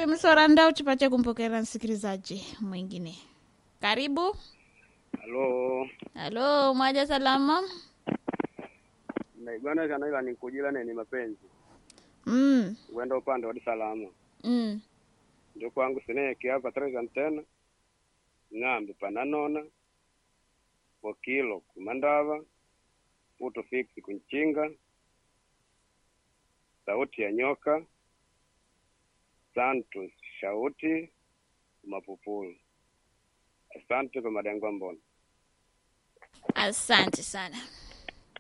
kuimsora ndau tupate kumpokera msikilizaji mwingine. Karibu. Halo, Halo, mwaja salama? naigwana kana ila nikujila neni mapenzi Mm. wenda upande wa salama Mm. ndio kwangu sineki hapa treza tena ng'ambi pananona mokilo kumandava puto fiksi kunchinga sauti ya nyoka santos shauti mapupulu asante kwa madengwa mbona Asante sana.